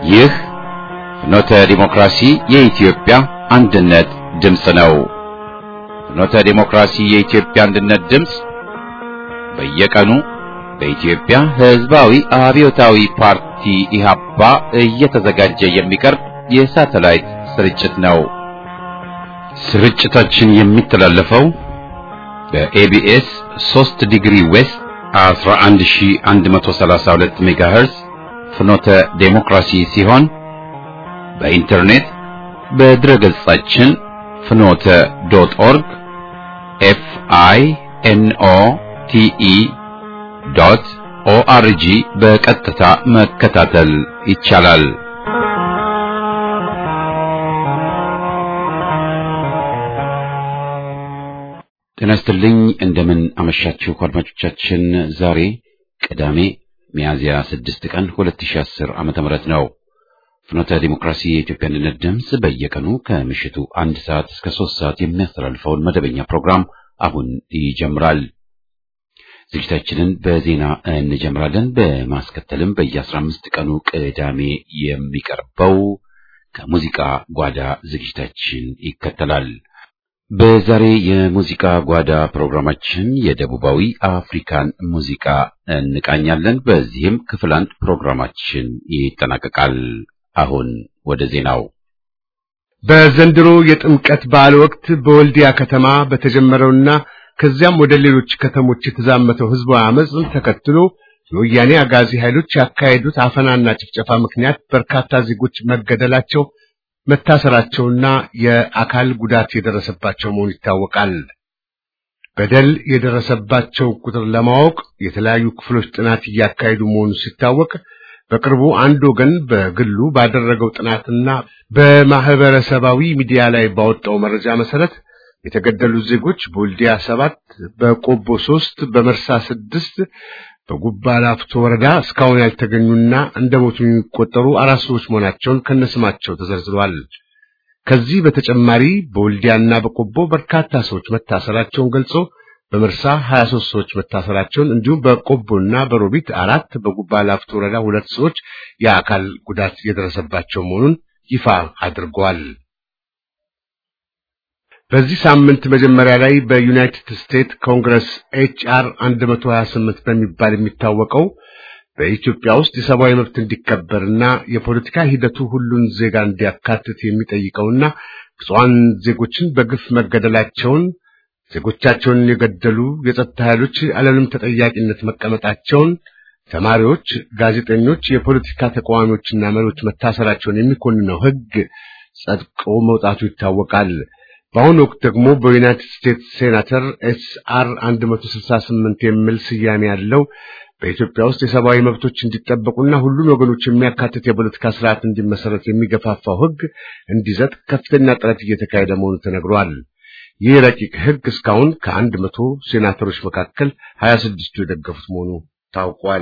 ይህ ፍኖተ ዲሞክራሲ የኢትዮጵያ አንድነት ድምፅ ነው። ፍኖተ ዲሞክራሲ የኢትዮጵያ አንድነት ድምፅ በየቀኑ በኢትዮጵያ ሕዝባዊ አብዮታዊ ፓርቲ ኢህአፓ እየተዘጋጀ የሚቀርብ የሳተላይት ስርጭት ነው። ስርጭታችን የሚተላለፈው በኤቢኤስ 3 ዲግሪ ዌስት 11132 ሜጋሄርዝ ፍኖተ ዴሞክራሲ ሲሆን በኢንተርኔት በድረ ገጻችን ፍኖተ ዶት ኦርግ ኤፍ አይ ኤን ኦ ቲ ኢ ዶት ኦአርጂ በቀጥታ መከታተል ይቻላል። ጤና ይስጥልኝ። እንደምን አመሻችሁ አድማጮቻችን። ዛሬ ቅዳሜ ሚያዝያ 6 ቀን 2010 ዓመተ ምህረት ነው። ፍኖተ ዲሞክራሲ የኢትዮጵያ አንድነት ድምፅ በየቀኑ ከምሽቱ አንድ ሰዓት እስከ ሶስት ሰዓት የሚያስተላልፈውን መደበኛ ፕሮግራም አሁን ይጀምራል። ዝግጅታችንን በዜና እንጀምራለን። በማስከተልም በየ15 ቀኑ ቅዳሜ የሚቀርበው ከሙዚቃ ጓዳ ዝግጅታችን ይከተላል። በዛሬ የሙዚቃ ጓዳ ፕሮግራማችን የደቡባዊ አፍሪካን ሙዚቃ እንቃኛለን። በዚህም ክፍል አንድ ፕሮግራማችን ይጠናቀቃል። አሁን ወደ ዜናው። በዘንድሮ የጥምቀት በዓል ወቅት በወልዲያ ከተማ በተጀመረውና ከዚያም ወደ ሌሎች ከተሞች የተዛመተው ህዝባዊ አመፅን ተከትሎ የወያኔ አጋዚ ኃይሎች ያካሄዱት አፈናና ጭፍጨፋ ምክንያት በርካታ ዜጎች መገደላቸው መታሰራቸውና የአካል ጉዳት የደረሰባቸው መሆኑ ይታወቃል። በደል የደረሰባቸው ቁጥር ለማወቅ የተለያዩ ክፍሎች ጥናት እያካሄዱ መሆኑ ሲታወቅ በቅርቡ አንድ ወገን በግሉ ባደረገው ጥናትና በማህበረሰባዊ ሚዲያ ላይ ባወጣው መረጃ መሰረት የተገደሉት ዜጎች በወልዲያ ሰባት፣ በቆቦ ሶስት፣ በመርሳ ስድስት በጉባ ላፍቶ ወረዳ እስካሁን ያልተገኙና እንደ ሞቱ የሚቆጠሩ አራት ሰዎች መሆናቸውን ከነስማቸው ተዘርዝሯል። ከዚህ በተጨማሪ በወልዲያና በቆቦ በርካታ ሰዎች መታሰራቸውን ገልጾ በመርሳ 23 ሰዎች መታሰራቸውን እንዲሁም በቆቦና በሮቢት አራት በጉባ ላፍቶ ወረዳ ሁለት ሰዎች የአካል ጉዳት የደረሰባቸው መሆኑን ይፋ አድርገዋል። በዚህ ሳምንት መጀመሪያ ላይ በዩናይትድ ስቴትስ ኮንግረስ ኤችአር 128 በሚባል የሚታወቀው በኢትዮጵያ ውስጥ የሰብአዊ መብት እንዲከበርና የፖለቲካ ሂደቱ ሁሉን ዜጋ እንዲያካትት የሚጠይቀውና ብፁዓን ዜጎችን በግፍ መገደላቸውን ዜጎቻቸውን የገደሉ የጸጥታ ኃይሎች አለምንም ተጠያቂነት መቀመጣቸውን፣ ተማሪዎች፣ ጋዜጠኞች፣ የፖለቲካ ተቃዋሚዎችና መሪዎች መታሰራቸውን የሚኮንነው ሕግ ጸድቆ መውጣቱ ይታወቃል። በአሁኑ ወቅት ደግሞ በዩናይትድ ስቴትስ ሴናተር ኤስ አር 168 የሚል ስያሜ ያለው በኢትዮጵያ ውስጥ የሰብአዊ መብቶች እንዲጠበቁና ሁሉን ወገኖች የሚያካትት የፖለቲካ ስርዓት እንዲመሰረት የሚገፋፋው ሕግ እንዲጸድቅ ከፍተኛ ጥረት እየተካሄደ መሆኑ ተነግሯል። ይህ ረቂቅ ሕግ እስካሁን ከአንድ መቶ ሴናተሮች መካከል ሀያ ስድስቱ የደገፉት መሆኑ ታውቋል።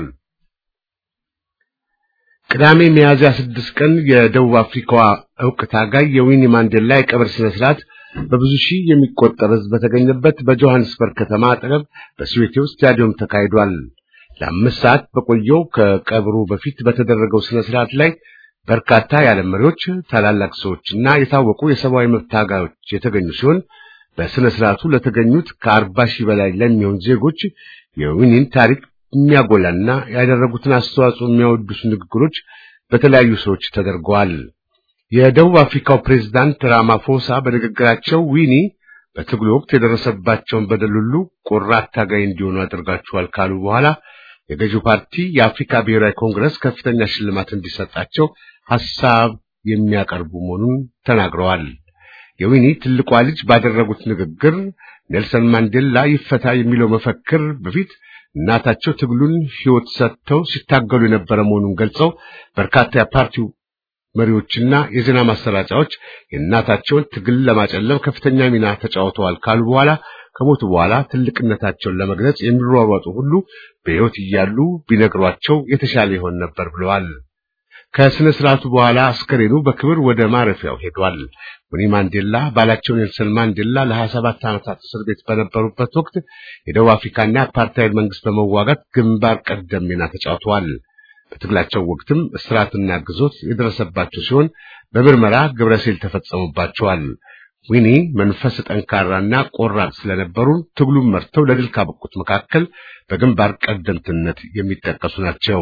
ቅዳሜ ሚያዝያ ስድስት ቀን የደቡብ አፍሪካዋ ዕውቅ ታጋይ የዊኒ ማንዴላ የቀብር ስነ ስርዓት በብዙ ሺህ የሚቆጠር ሕዝብ በተገኘበት በጆሃንስበርግ ከተማ አጠገብ በስዌቴው ስታዲየም ተካሂዷል። ለአምስት ሰዓት በቆየው ከቀብሩ በፊት በተደረገው ስነ ስርዓት ላይ በርካታ የዓለም መሪዎች፣ ታላላቅ ሰዎችና የታወቁ የሰብአዊ መብት ታጋዮች የተገኙ ሲሆን በስነ ስርዓቱ ለተገኙት ከአርባ ሺህ በላይ ለሚሆን ዜጎች የዊኒን ታሪክ የሚያጎላና ያደረጉትን አስተዋጽኦ የሚያወድሱ ንግግሮች በተለያዩ ሰዎች ተደርገዋል። የደቡብ አፍሪካው ፕሬዝዳንት ራማፎሳ በንግግራቸው ዊኒ በትግሉ ወቅት የደረሰባቸውን በደል ሁሉ ቆራጥ ታጋይ እንዲሆኑ አድርጋችኋል ካሉ በኋላ የገዢው ፓርቲ የአፍሪካ ብሔራዊ ኮንግረስ ከፍተኛ ሽልማት እንዲሰጣቸው ሐሳብ የሚያቀርቡ መሆኑን ተናግረዋል። የዊኒ ትልቋ ልጅ ባደረጉት ንግግር ኔልሰን ማንዴላ ይፈታ የሚለው መፈክር በፊት እናታቸው ትግሉን ሕይወት ሰጥተው ሲታገሉ የነበረ መሆኑን ገልጸው በርካታ የፓርቲው መሪዎችና የዜና ማሰራጫዎች የእናታቸውን ትግል ለማጨለም ከፍተኛ ሚና ተጫውተዋል ካሉ በኋላ ከሞቱ በኋላ ትልቅነታቸውን ለመግለጽ የሚሯሯጡ ሁሉ በሕይወት እያሉ ቢነግሯቸው የተሻለ ይሆን ነበር ብለዋል። ከስነ ስርዓቱ በኋላ አስከሬኑ በክብር ወደ ማረፊያው ሄዷል። ዊኒ ማንዴላ ባላቸው ኔልሰን ማንዴላ ለ27 ዓመታት እስር ቤት በነበሩበት ወቅት የደቡብ አፍሪካና የአፓርታይድ መንግስት በመዋጋት ግንባር ቀደም ሚና ተጫውተዋል። በትግላቸው ወቅትም እስራትና ግዞት የደረሰባቸው ሲሆን በምርመራ ግብረሴል ተፈጸሙባቸዋል። ዊኒ መንፈስ ጠንካራና ቆራጥ ስለነበሩ ትግሉን መርተው ለድል ካበቁት መካከል በግንባር ቀደምትነት የሚጠቀሱ ናቸው።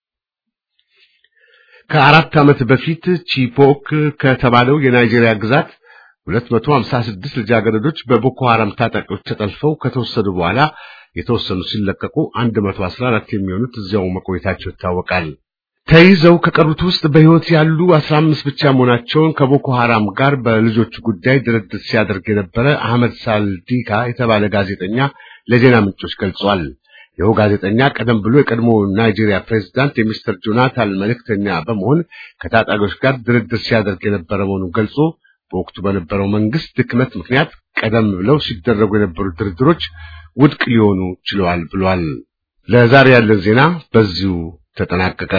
ከአራት ዓመት በፊት ቺፖክ ከተባለው የናይጄሪያ ግዛት 256 ልጃገረዶች በቦኮ ሐራም ታጣቂዎች ተጠልፈው ከተወሰዱ በኋላ የተወሰኑ ሲለቀቁ 114 የሚሆኑት እዚያው መቆየታቸው ይታወቃል። ተይዘው ከቀሩት ውስጥ በሕይወት ያሉ 15 ብቻ መሆናቸውን ከቦኮ ሐራም ጋር በልጆቹ ጉዳይ ድርድር ሲያደርግ የነበረ አህመድ ሳልዲካ የተባለ ጋዜጠኛ ለዜና ምንጮች ገልጿል። ይኸው ጋዜጠኛ ቀደም ብሎ የቀድሞ ናይጄሪያ ፕሬዝዳንት የሚስተር ጆናታን መልእክተኛ በመሆን ከታጣቂዎች ጋር ድርድር ሲያደርግ የነበረ መሆኑን ገልጾ በወቅቱ በነበረው መንግስት ድክመት ምክንያት ቀደም ብለው ሲደረጉ የነበሩ ድርድሮች ውድቅ ሊሆኑ ችለዋል ብሏል። ለዛሬ ያለን ዜና በዚሁ ተጠናቀቀ።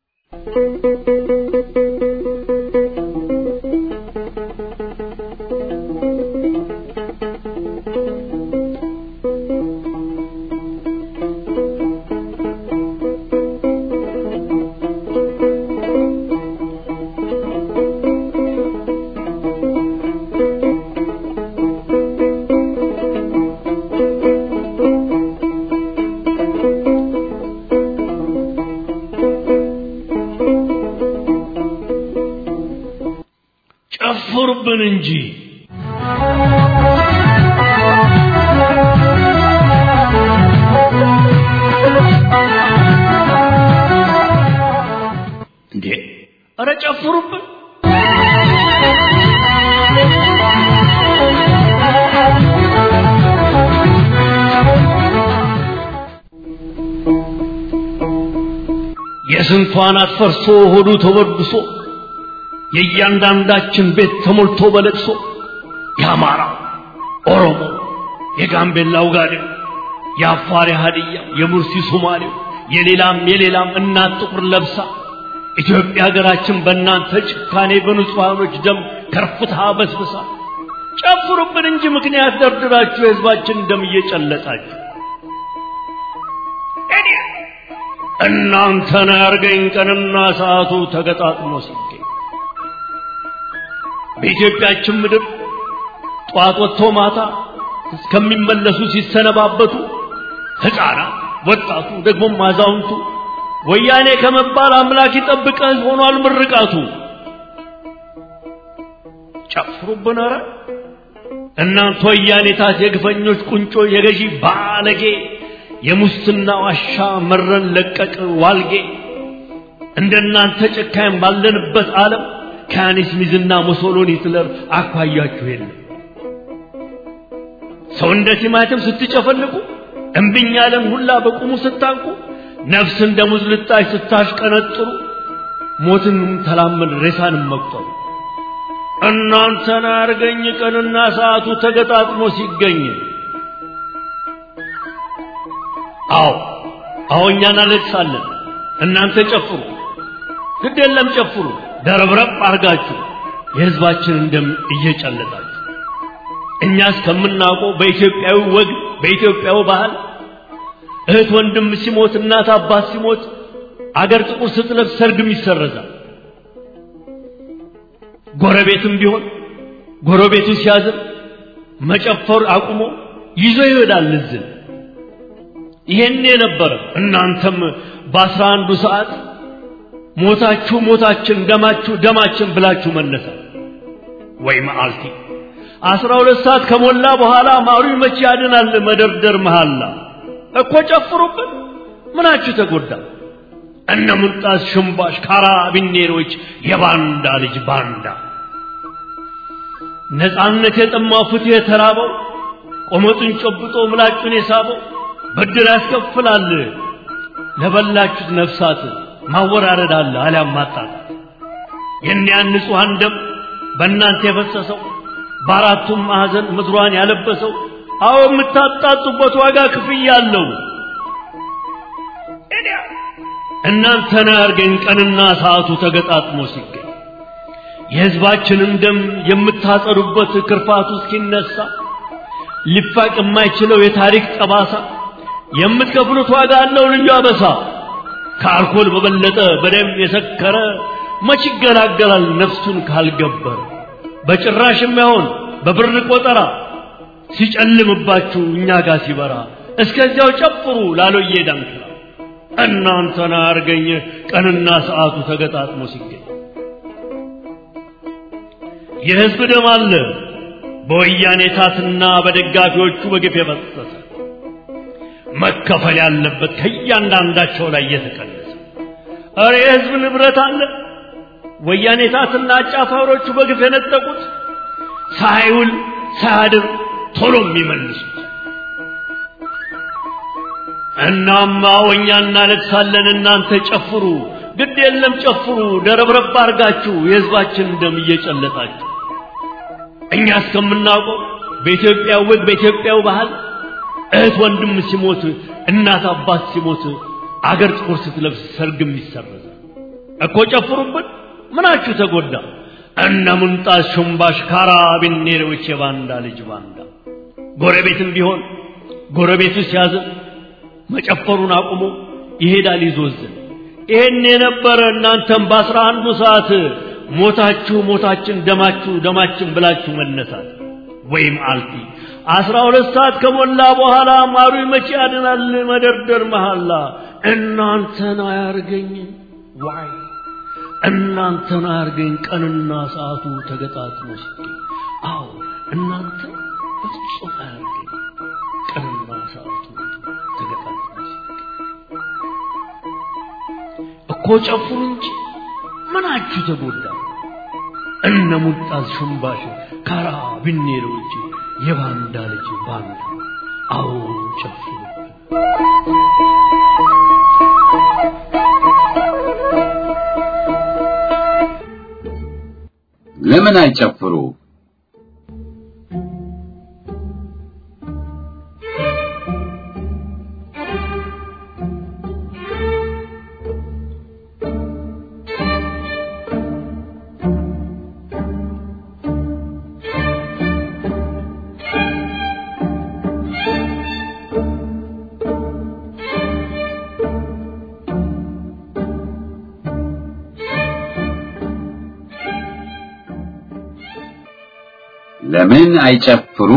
ጨፍሩብን እንጂ እንዴ! ኧረ ጨፍሩብን! የስንቷን አትፈርሶ ሆዱ ተወድሶ የእያንዳንዳችን ቤት ተሞልቶ በለቅሶ የአማራ ኦሮሞ፣ የጋምቤላው ጋዴው፣ የአፋር የሀዲያ፣ የሙርሲ ሶማሌው፣ የሌላም የሌላም እናት ጥቁር ለብሳ ኢትዮጵያ ሀገራችን በእናንተ ጭካኔ በንጹሐኖች ደም ከርፍታ በስብሳ ጨፍሩብን እንጂ ምክንያት ደርድራችሁ የህዝባችን ደም እየጨለጣችሁ እናንተን ያርገኝ ቀንና ሰዓቱ ተገጣጥሞ ሲገኝ በኢትዮጵያችን ምድር ጠዋት ወጥቶ ማታ እስከሚመለሱ ሲሰነባበቱ ሕፃናት፣ ወጣቱ፣ ደግሞም አዛውንቱ ወያኔ ከመባል አምላክ ይጠብቀህ ሆኗል ምርቃቱ። ጨፍሩብን ኧረ እናንተ ወያኔታት የግፈኞች ቁንጮ የገዢ ባለጌ የሙስና ዋሻ መረን ለቀቅ ዋልጌ እንደናንተ ጨካኝ ባለንበት ዓለም ከያኔስ ሚዝና ሙሶሎኒ ሂትለር አኳያችሁ የለም። ሰው እንደ ቲማቲም ስትጨፈልቁ እምብኝ ያለን ሁላ በቁሙ ስታንቁ ነፍስ እንደ ሙዝ ልጣጭ ስታሽቀነጥሩ ሞትን ተላመድ ሬሳንም መቁጠሩ እናንተን አርገኝ ቀንና ሰዓቱ ተገጣጥሞ ሲገኝ አዎ አዎ እኛ እናለቅሳለን እናንተ ጨፍሩ ግድ የለም ጨፍሩ ደረብረብ አርጋችሁ የህዝባችንን ደም እየጨለጣችሁ እኛ እስከምናውቀው በኢትዮጵያዊ ወግ በኢትዮጵያዊ ባህል እህት ወንድም ሲሞት እናት አባት ሲሞት አገር ጥቁር ስትለብስ ሰርግም ይሰረዛል። ጎረቤትም ቢሆን ጎረቤቱ ሲያዝን መጨፈር አቁሞ ይዞ ይሄዳል እዝን። ይሄን የነበረ እናንተም በአስራ አንዱ ሰዓት ሞታችሁ ሞታችን ደማችሁ ደማችን ብላችሁ መነሳት ወይ መዓልቲ አስራ ሁለት ሰዓት ከሞላ በኋላ ማሩ መቼ ያድናል መደርደር መሃላ እኮ ጨፍሩብን ምናችሁ ተጎዳ እነ ሙልጣስ ሽምባሽ ካራቢኔሮች የባንዳ ልጅ ባንዳ ነፃነት የጠማው ፍትህ የተራበው ቆመጡን ጨብጦ ምላጩን የሳበው ብድር ያስከፍላል ለበላችሁት ነፍሳት ማወራረድ አለ አሊያም ማጣጣት የእኒያን ንጹሐን ደም በእናንተ የፈሰሰው በአራቱም ማዕዘን ምድሯን ያለበሰው አዎ የምታጣጡበት ዋጋ ክፍያ አለው። እናንተን ያርገኝ ቀንና ሰዓቱ ተገጣጥሞ ሲገኝ የሕዝባችንን ደም የምታጸዱበት ክርፋቱ እስኪነሳ ሊፋቅ የማይችለው የታሪክ ጠባሳ የምትከፍሉት ዋጋ አለው ልዩ አበሳ። ከአልኮል በበለጠ በደም የሰከረ መች ይገላገላል ነፍሱን ካልገበረ በጭራሽ የማይሆን በብር ቆጠራ ሲጨልምባችሁ እኛ ጋር ሲበራ እስከዚያው ጨፍሩ ላሎዬ ዳንክራ እናንተን አያርገኝ ቀንና ሰዓቱ ተገጣጥሞ ሲገኝ የሕዝብ ደም አለ በወያኔ ታትና በደጋፊዎቹ በግፍ የፈሰሰ መከፈል ያለበት ከእያንዳንዳቸው ላይ እየተቀነሰ እረ የሕዝብ ንብረት አለ ወያኔ ታትና አጫፋሪዎቹ በግፍ የነጠቁት ሳይውል ሳያድር ቶሎ የሚመልሱት እናማ ወኛ እናለቅሳለን እናንተ ጨፍሩ ግድ የለም ጨፍሩ ደረብረብ አርጋችሁ የሕዝባችን ደም እየጨለጣችሁ እኛ እስከምናውቀው በኢትዮጵያ ወግ በኢትዮጵያው ባህል እህት ወንድም ሲሞት እናት አባት ሲሞት አገር ጥቁር ስትለብስ ሰርግም ይሰረዛል እኮ ጨፍሩብን ምናችሁ ተጎዳ እነ ሙንጣስ ሹምባሽ ካራቢኔሮች የባንዳ ልጅ ባንዳ ጎረቤትም ቢሆን ጎረቤቱ ሲያዝን መጨፈሩን አቁሞ ይሄዳል ይዞዝን ይሄን የነበረ እናንተም በአስራ አንዱ ሰዓት ሞታችሁ ሞታችን ደማችሁ ደማችን ብላችሁ መነሳት ወይም አልፊ አስራ ሁለት ሰዓት ከሞላ በኋላ ማሩ መቼ ያድናል መደርደር መሐላ እናንተን አያርገኝ ዋይ እናንተን አያርገኝ ቀንና ሰዓቱ ተገጣጥሞ ሲገኝ አዎ እናንተ በፍጹም አያርገኝ ቀንና ሰዓቱ ተገጣጥሞ ሲገኝ እኮ ጨፍሩ እንጂ ምናችሁ ተጎዳ እነ ሙልጣዝ ሹምባሽ ካራ ብኔሮች የባንዳ ልጅ ባንዳ አዎ ጨፍሩ ለምን አይጨፍሩ? ለምን አይጨፍሩ?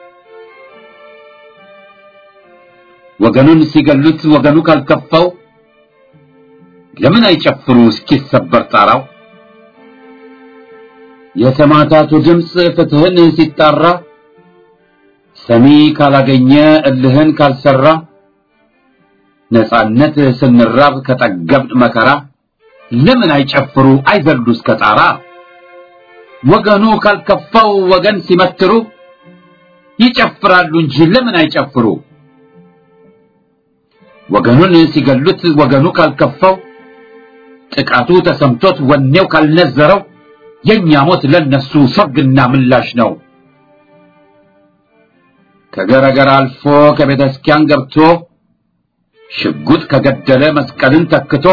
ወገኑን ሲገሉት ወገኑ ካልከፋው ለምን አይጨፍሩ እስኪሰበር ጣራው? የሰማዕታቱ ድምፅ ፍትህን ሲጣራ ሰሚ ካላገኘ እልህን ካልሰራ ነጻነት ስንራብ ከጠገብን መከራ ለምን አይጨፍሩ አይዘሉ እስከ ጣራ? ወገኑ ካልከፋው ወገን ሲመትሩ ይጨፍራሉ እንጂ ለምን አይጨፍሩ? ወገኑን ሲገሉት ወገኑ ካልከፋው ጥቃቱ ተሰምቶት ወኔው ካልነዘረው የኛ ሞት ለነሱ ሰርግና ምላሽ ነው። ከገረገር አልፎ ከቤተ ክርስቲያን ገብቶ ሽጉጥ ከገደለ መስቀልን ተክቶ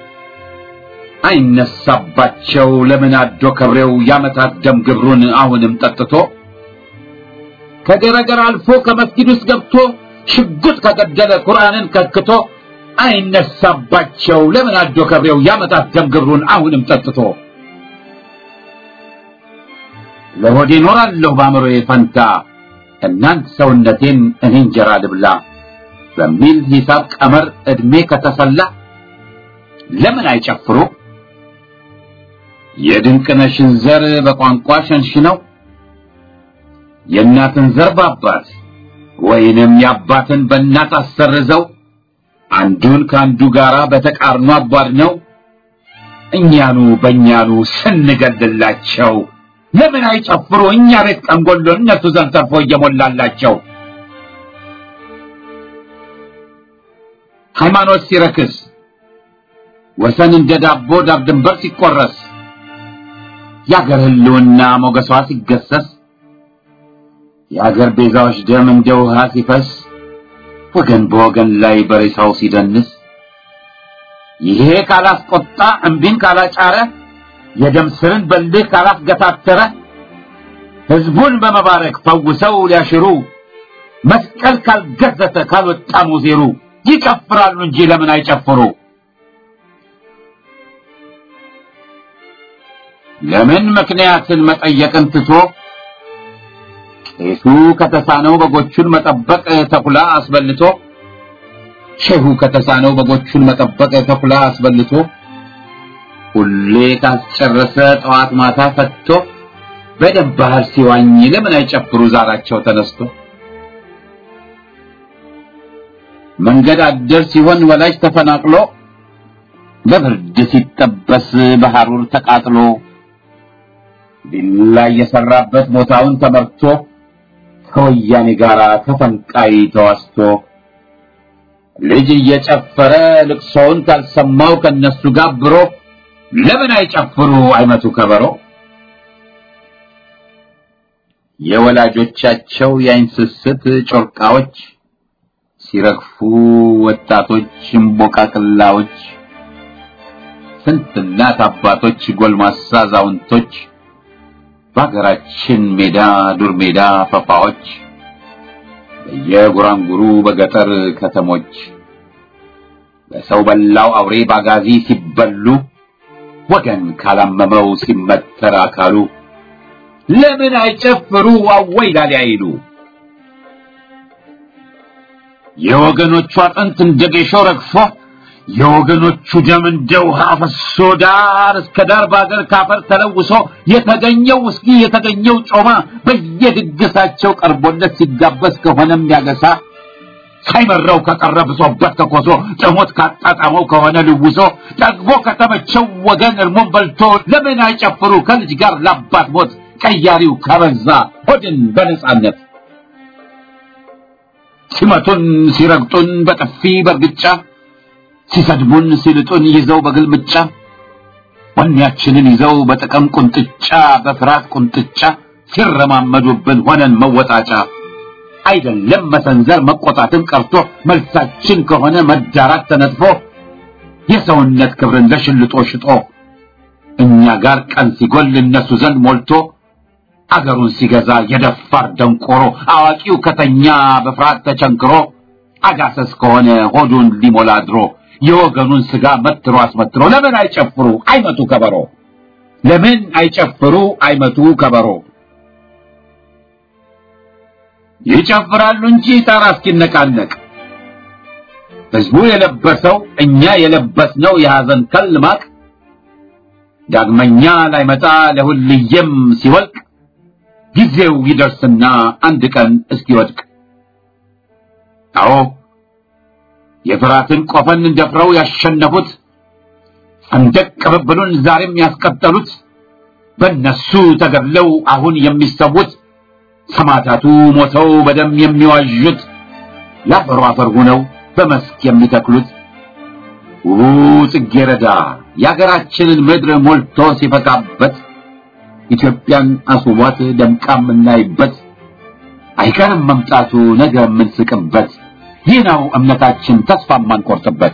አይነሳባቸው ለምን አዶ ከብሬው ያመታት ደም ግብሩን አሁንም ጠጥቶ ከገረገር አልፎ ከመስጊድ ውስጥ ገብቶ ሽጉጥ ከገደለ ቁርአንን ከክቶ አይነሳባቸው ለምን አዶ ከብሬው ያመታት ደም ግብሩን አሁንም ጠጥቶ ለሆዴ ኖራለሁ በአእምሮዬ ፈንታ እናንት ሰውነቴን እኔ እንጀራ ልብላ በሚል ሂሳብ ቀመር ዕድሜ ከተሰላ ለምን አይጨፍሩ? የድንቅነሽን ዘር በቋንቋ ሸንሽነው የእናትን ዘር በአባት ወይንም የአባትን በእናት አሰርዘው አንዱን ከአንዱ ጋራ በተቃርኖ አቧድነው እኛኑ በእኛኑ ስንገድላቸው ለምን አይጨፍሩ? እኛ ቤት ቀንጎሎ እነሱ ዘንድ ተርፎ እየሞላላቸው ሃይማኖት ሲረክስ ወሰን እንደ ዳቦ ዳር ድንበር ሲቆረስ የአገር ህልውና ሞገሷ ሲገሰስ የአገር ቤዛዎች ደም እንደ ውሃ ሲፈስ ወገን በወገን ላይ በሬሳው ሲደንስ ይሄ ካላስቆጣ እምቢን ካላጫረ የደም ስርን በልህ ካላስገታተረ ህዝቡን በመባረክ ፈውሰው ሊያሽሩ መስቀል ካልገዘተ ካልወጣ ሙዜሩ ይጨፍራሉ እንጂ ለምን አይጨፍሩ? ለምን ምክንያትን መጠየቅን ትቶ ቄሱ ከተሳነው በጎቹን መጠበቅ ተኩላ አስበልቶ ሼሁ ከተሳነው በጎቹን መጠበቅ ተኩላ አስበልቶ ሁሌ ካስጨረሰ ጠዋት ማታ ፈትቶ በደም ባህር ሲዋኝ ለምን አይጨፍሩ ዛራቸው ተነስቶ መንገድ አደር ሲሆን ወላጅ ተፈናቅሎ በብርድ ሲጠበስ በሐሩር ተቃጥሎ ቢላ የሰራበት ቦታውን ተመርቶ ከወያኔ ጋር ተፈንቃይ ተዋስቶ ልጅ እየጨፈረ ልቅሶውን ካልሰማው ከነሱ ጋብሮ ለምን አይጨፍሩ አይመቱ ከበሮ የወላጆቻቸው የአይን ስስት ጮርቃዎች ሲረግፉ ወጣቶች እምቦቃቅላዎች ስንት እናት አባቶች ጎልማሳ አዛውንቶች በሀገራችን ሜዳ ዱር ሜዳ ፈፋዎች በየጉራንጉሩ በገጠር ከተሞች በሰው በላው አውሬ ባጋዚ ሲበሉ ወገን ካላመመው ሲመተር አካሉ ለምን አይጨፍሩ አወይ ላሊ አይሉ የወገኖቹ አጥንት እንደ ጌሾ ረግፎ የወገኖቹ ደም እንደ ውሃ ፈሶ ዳር እስከ ዳር በአገር ካፈር ተለውሶ የተገኘው ውስኪ የተገኘው ጮማ በየድግሳቸው ቀርቦለት ሲጋበዝ ከሆነም ያገሳ ሳይመረው ከቀረ ብሶበት ከኮሶ ጥሞት ካጣጣመው ከሆነ ልውሶ ጠግቦ ከተመቸው ወገን እርሞን በልቶ ለምን አይጨፍሩ ከልጅ ጋር ላባት ሞት ቀያሪው ከበዛ ሆድን በነጻነት ሲመቱን ሲረግጡን በጥፊ በርግጫ ሲሰድቡን ሲልጡን ይዘው በግልምጫ ወኔያችንን ይዘው በጥቅም ቁንጥጫ በፍርሃት ቁንጥጫ ሲረማመዱብን ሆነን መወጣጫ አይደለም መሰንዘር መቆጣትም ቀርቶ መልሳችን ከሆነ መዳራት ተነጥፎ የሰውነት ክብርን ለሽልጦ ሽጦ እኛ ጋር ቀን ሲጎል እነሱ ዘንድ ሞልቶ አገሩን ሲገዛ የደፋር ደንቆሮ አዋቂው ከተኛ በፍርሃት ተቸንክሮ አጋሰስ ከሆነ ሆዱን ሊሞላ ድሮ የወገኑን ስጋ መትሮ አስመትሮ ለምን አይጨፍሩ አይመቱ ከበሮ ለምን አይጨፍሩ አይመቱ ከበሮ ይጨፍራሉ እንጂ ጣራ እስኪነቃነቅ ህዝቡ የለበሰው እኛ የለበስነው የሐዘን ከል ማቅ ዳግመኛ ላይመጣ ለሁልየም ሲወልቅ ጊዜው ይደርስና አንድ ቀን እስኪወድቅ አዎ የፍራትን ቆፈን ደፍረው ያሸነፉት ሰንደቅ ቅብብሉን ዛሬም ያስቀጠሉት በእነሱ ተገድለው አሁን የሚሰዉት ሰማዕታቱ ሞተው በደም የሚዋዡት ለአፈሩ አፈር ሆነው በመስክ የሚተክሉት ውቡ ጽጌረዳ የአገራችንን ምድር ሞልቶ ሲፈካበት ኢትዮጵያን አስውቧት ደምቃ የምናይበት አይቀርም መምጣቱ ነገ የምንስቅበት ይህ ነው እምነታችን ተስፋ የማንቆርጥበት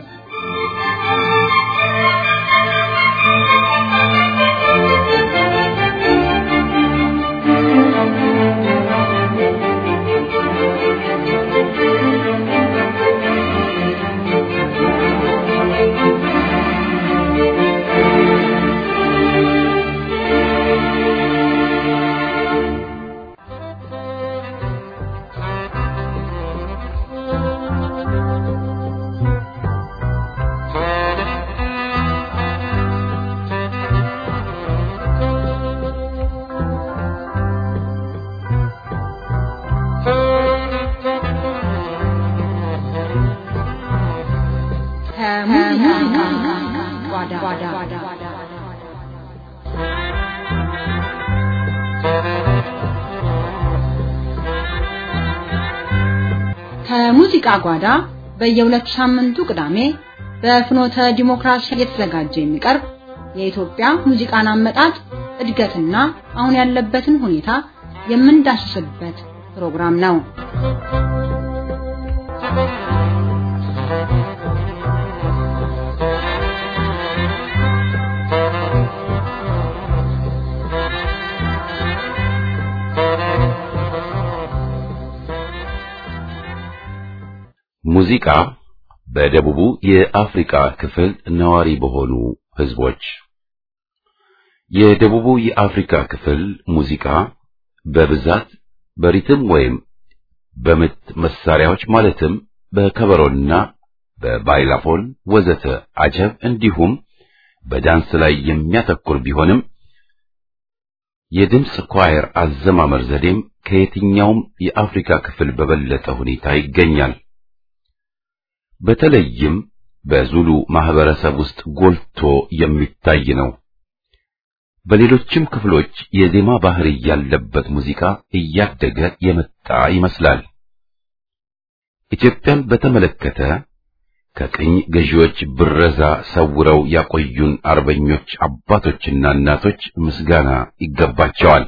ከሙዚቃ ጓዳ በየሁለት ሳምንቱ ቅዳሜ በፍኖተ ዲሞክራሲ እየተዘጋጀ የሚቀርብ የኢትዮጵያ ሙዚቃን አመጣጥ እድገትና አሁን ያለበትን ሁኔታ የምንዳስስበት ፕሮግራም ነው። ሙዚቃ በደቡቡ የአፍሪካ ክፍል ነዋሪ በሆኑ ህዝቦች የደቡቡ የአፍሪካ ክፍል ሙዚቃ በብዛት በሪትም ወይም በምት መሳሪያዎች ማለትም በከበሮና በባይላፎን ወዘተ አጀብ እንዲሁም በዳንስ ላይ የሚያተኩር ቢሆንም የድምፅ ኳየር አዘማመር ዘዴም ከየትኛውም የአፍሪካ ክፍል በበለጠ ሁኔታ ይገኛል። በተለይም በዙሉ ማህበረሰብ ውስጥ ጎልቶ የሚታይ ነው። በሌሎችም ክፍሎች የዜማ ባህሪ ያለበት ሙዚቃ እያደገ የመጣ ይመስላል። ኢትዮጵያን በተመለከተ ከቅኝ ገዢዎች ብረዛ ሰውረው ያቆዩን አርበኞች አባቶችና እናቶች ምስጋና ይገባቸዋል።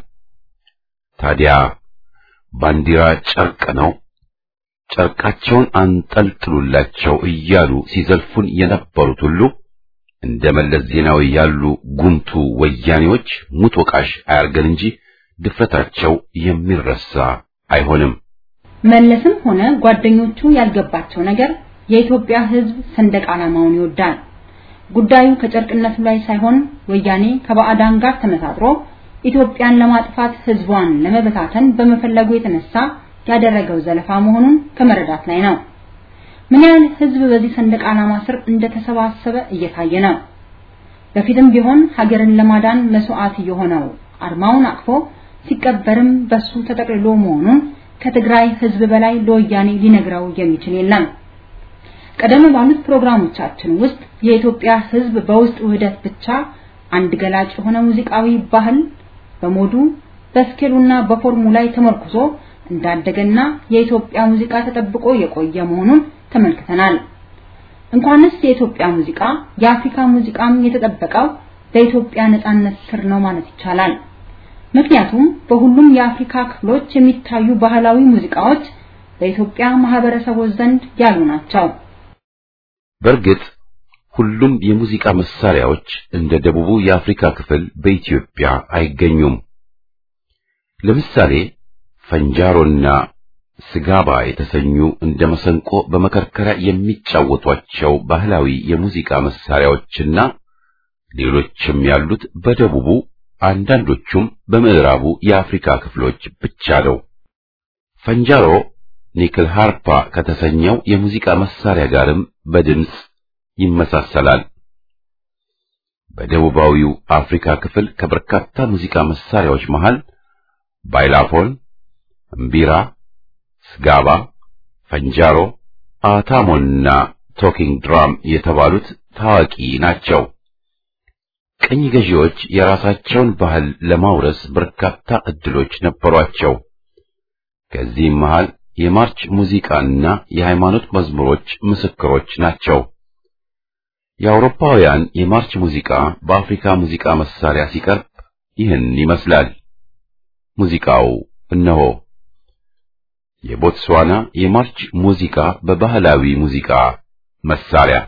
ታዲያ ባንዲራ ጨርቅ ነው፣ ጨርቃቸውን አንጠልጥሉላቸው እያሉ ሲዘልፉን የነበሩት ሁሉ እንደ መለስ ዜናዊ ያሉ ጉምቱ ወያኔዎች ሙት ወቃሽ አያርገን እንጂ ድፍረታቸው የሚረሳ አይሆንም። መለስም ሆነ ጓደኞቹ ያልገባቸው ነገር የኢትዮጵያ ሕዝብ ሰንደቅ ዓላማውን ይወዳል። ጉዳዩ ከጨርቅነቱ ላይ ሳይሆን ወያኔ ከባዕዳን ጋር ተመሳጥሮ ኢትዮጵያን ለማጥፋት ሕዝቧን ለመበታተን በመፈለጉ የተነሳ ያደረገው ዘለፋ መሆኑን ከመረዳት ላይ ነው። ምን ያህል ሕዝብ በዚህ ሰንደቅ ዓላማ ስር እንደተሰባሰበ እየታየ ነው። በፊትም ቢሆን ሀገርን ለማዳን መስዋዕት የሆነው አርማውን አቅፎ ሲቀበርም በሱ ተጠቅልሎ መሆኑን ከትግራይ ሕዝብ በላይ ለወያኔ ሊነግረው የሚችል የለም። ቀደም ባሉት ፕሮግራሞቻችን ውስጥ የኢትዮጵያ ሕዝብ በውስጥ ውህደት ብቻ አንድ ገላጭ የሆነ ሙዚቃዊ ባህል በሞዱ በስኬሉና በፎርሙ ላይ ተመርኩዞ እንዳደገና የኢትዮጵያ ሙዚቃ ተጠብቆ የቆየ መሆኑን ተመልክተናል። እንኳንስ የኢትዮጵያ ሙዚቃ የአፍሪካ ሙዚቃም የተጠበቀው በኢትዮጵያ ነጻነት ስር ነው ማለት ይቻላል። ምክንያቱም በሁሉም የአፍሪካ ክፍሎች የሚታዩ ባህላዊ ሙዚቃዎች በኢትዮጵያ ማህበረሰቦች ዘንድ ያሉ ናቸው። በእርግጥ ሁሉም የሙዚቃ መሳሪያዎች እንደ ደቡቡ የአፍሪካ ክፍል በኢትዮጵያ አይገኙም። ለምሳሌ ፈንጃሮና ስጋባ የተሰኙ እንደ መሰንቆ በመከርከሪያ የሚጫወቷቸው ባህላዊ የሙዚቃ መሳሪያዎችና ሌሎችም ያሉት በደቡቡ አንዳንዶቹም በምዕራቡ የአፍሪካ ክፍሎች ብቻ ነው። ፈንጃሮ ኒክል ሃርፓ ከተሰኘው የሙዚቃ መሳሪያ ጋርም በድምፅ ይመሳሰላል። በደቡባዊው አፍሪካ ክፍል ከበርካታ ሙዚቃ መሳሪያዎች መሃል ባይላፎን፣ እምቢራ፣ ስጋባ፣ ፈንጃሮ፣ አታሞና ቶኪንግ ድራም የተባሉት ታዋቂ ናቸው። ቅኝ ገዢዎች የራሳቸውን ባህል ለማውረስ በርካታ ዕድሎች ነበሯቸው። ከዚህም መሃል የማርች ሙዚቃና የሃይማኖት መዝሙሮች ምስክሮች ናቸው። የአውሮፓውያን የማርች ሙዚቃ በአፍሪካ ሙዚቃ መሳሪያ ሲቀርብ ይህን ይመስላል። ሙዚቃው እነሆ። የቦትስዋና የማርች ሙዚቃ በባህላዊ ሙዚቃ መሳሪያ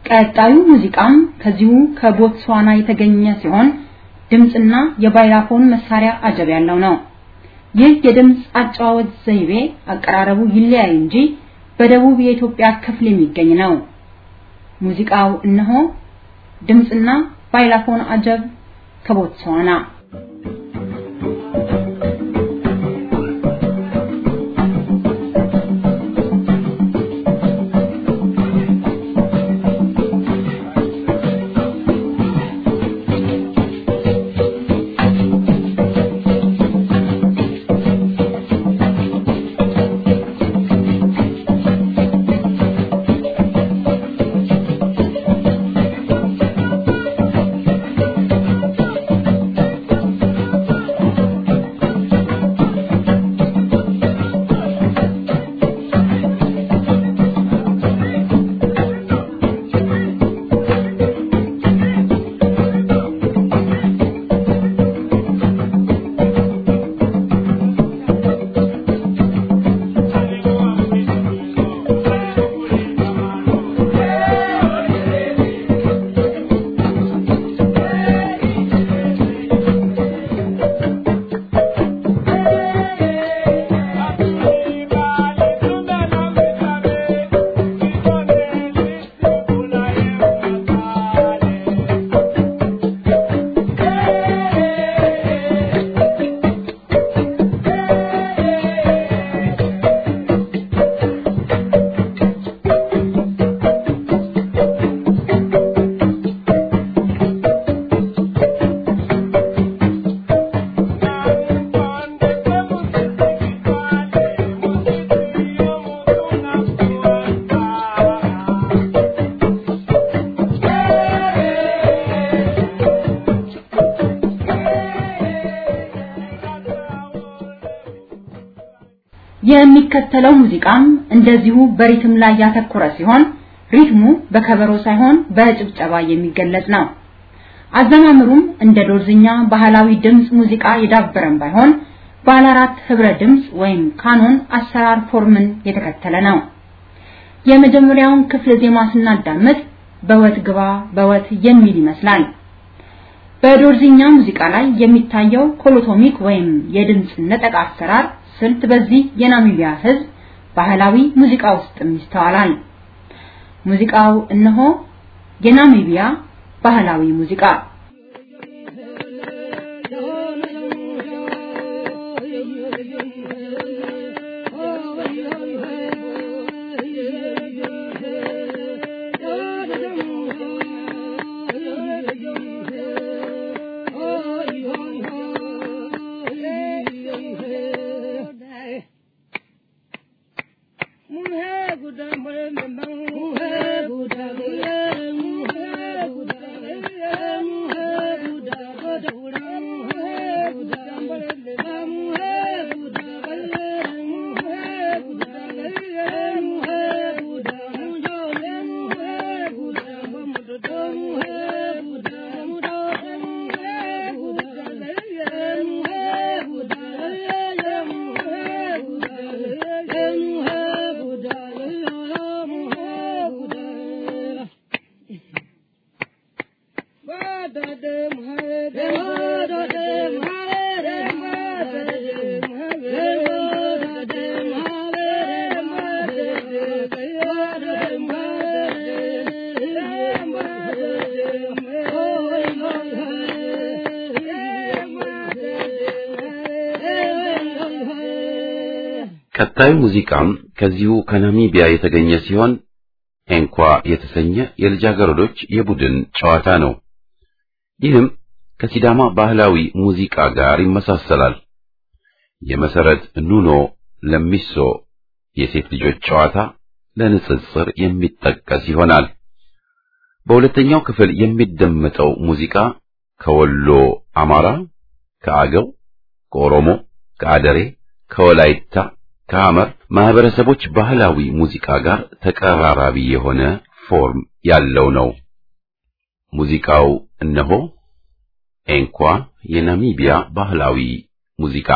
ቀጣዩ ሙዚቃም ከዚሁ ከቦትስዋና የተገኘ ሲሆን ድምፅና የባይላፎን መሳሪያ አጀብ ያለው ነው። ይህ የድምፅ አጨዋወት ዘይቤ አቀራረቡ ይለያይ እንጂ በደቡብ የኢትዮጵያ ክፍል የሚገኝ ነው። ሙዚቃው እነሆ ድምፅና ባይላፎን አጀብ ከቦትስዋና የሚከተለው ሙዚቃም እንደዚሁ በሪትም ላይ ያተኮረ ሲሆን ሪትሙ በከበሮ ሳይሆን በጭብጨባ የሚገለጽ ነው። አዘማምሩም እንደ ዶርዝኛ ባህላዊ ድምጽ ሙዚቃ የዳበረም ባይሆን ባለ አራት ህብረ ድምጽ ወይም ካኖን አሰራር ፎርምን የተከተለ ነው። የመጀመሪያውን ክፍለ ዜማ ስናዳምጥ በወት ግባ በወት የሚል ይመስላል። በዶርዝኛ ሙዚቃ ላይ የሚታየው ኮሎቶሚክ ወይም የድምጽ ነጠቃ አሰራር ስልት በዚህ የናሚቢያ ህዝብ ባህላዊ ሙዚቃ ውስጥም ይስተዋላል። ሙዚቃው እነሆ የናሚቢያ ባህላዊ ሙዚቃ ቀጣዩ ሙዚቃም ከዚሁ ከናሚቢያ የተገኘ ሲሆን ኤንኳ የተሰኘ የልጃገረዶች የቡድን ጨዋታ ነው። ይህም ከሲዳማ ባህላዊ ሙዚቃ ጋር ይመሳሰላል። የመሰረት ኑኖ ለሚሶ የሴት ልጆች ጨዋታ ለንጽጽር የሚጠቀስ ይሆናል። በሁለተኛው ክፍል የሚደመጠው ሙዚቃ ከወሎ አማራ፣ ከአገው፣ ከኦሮሞ፣ ከአደሬ፣ ከወላይታ፣ ከሐመር ማህበረሰቦች ባህላዊ ሙዚቃ ጋር ተቀራራቢ የሆነ ፎርም ያለው ነው። ሙዚቃው እነሆ ኤንኳ የናሚቢያ ባህላዊ ሙዚቃ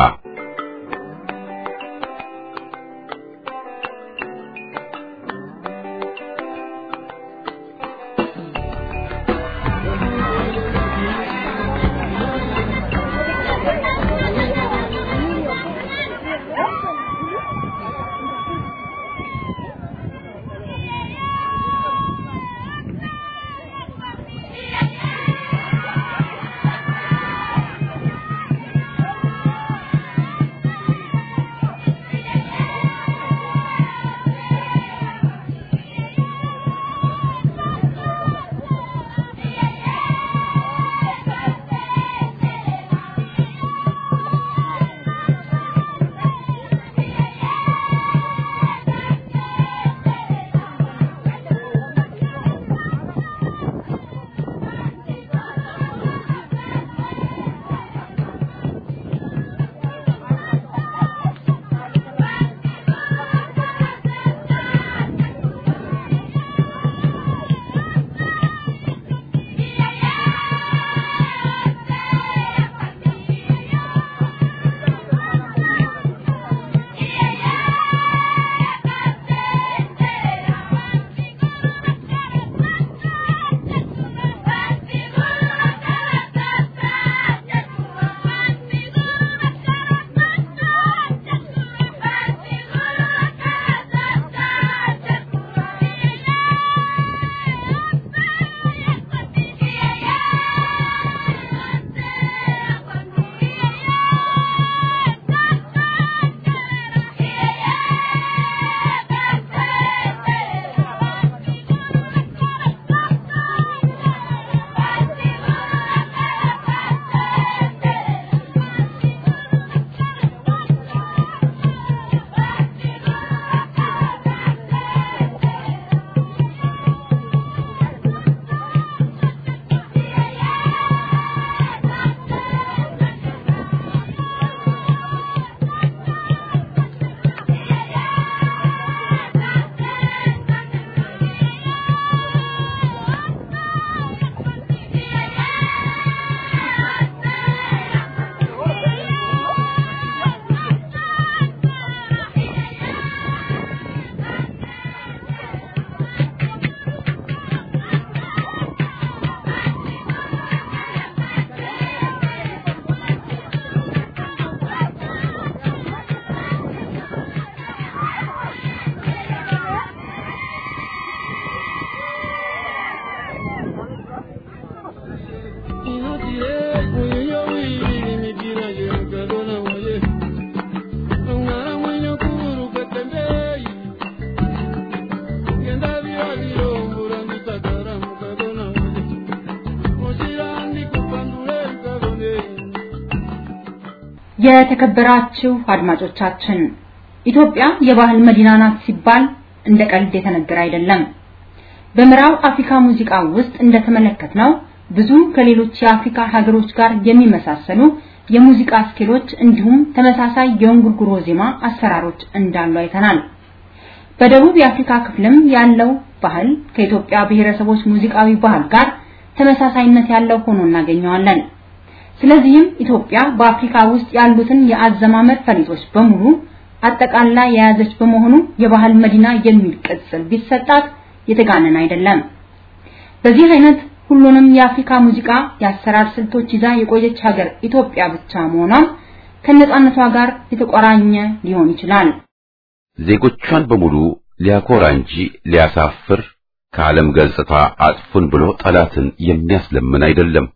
የተከበራችሁ አድማጮቻችን ኢትዮጵያ የባህል መዲና ናት ሲባል እንደ ቀልድ የተነገረ አይደለም። በምዕራብ አፍሪካ ሙዚቃ ውስጥ እንደተመለከትነው ብዙ ከሌሎች የአፍሪካ ሀገሮች ጋር የሚመሳሰሉ የሙዚቃ ስኪሎች እንዲሁም ተመሳሳይ የእንጉርጉሮ ዜማ አሰራሮች እንዳሉ አይተናል። በደቡብ የአፍሪካ ክፍልም ያለው ባህል ከኢትዮጵያ ብሔረሰቦች ሙዚቃዊ ባህል ጋር ተመሳሳይነት ያለው ሆኖ እናገኘዋለን። ስለዚህም ኢትዮጵያ በአፍሪካ ውስጥ ያሉትን የአዘማመር ፈሊጦች በሙሉ አጠቃላ የያዘች በመሆኑ የባህል መዲና የሚል ቅጽል ቢሰጣት የተጋነን አይደለም። በዚህ አይነት ሁሉንም የአፍሪካ ሙዚቃ የአሰራር ስልቶች ይዛ የቆየች ሀገር ኢትዮጵያ ብቻ መሆኗም ከነጻነቷ ጋር የተቆራኘ ሊሆን ይችላል። ዜጎቿን በሙሉ ሊያኮራ እንጂ ሊያሳፍር ከዓለም ገጽታ አጥፉን ብሎ ጠላትን የሚያስለምን አይደለም።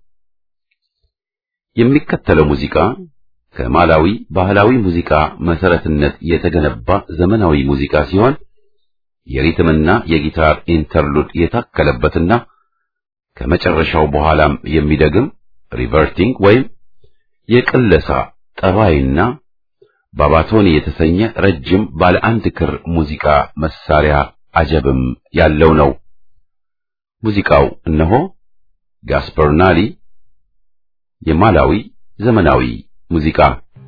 የሚከተለው ሙዚቃ ከማላዊ ባህላዊ ሙዚቃ መሰረትነት የተገነባ ዘመናዊ ሙዚቃ ሲሆን የሪትምና የጊታር ኢንተርሉድ የታከለበትና ከመጨረሻው በኋላም የሚደግም ሪቨርቲንግ ወይም የቅለሳ ጠባይና ባባቶኒ የተሰኘ ረጅም ባለ አንድ ክር ሙዚቃ መሳሪያ አጀብም ያለው ነው። ሙዚቃው እነሆ ጋስፐርናሊ የማላዊ ዘመናዊ ሙዚቃ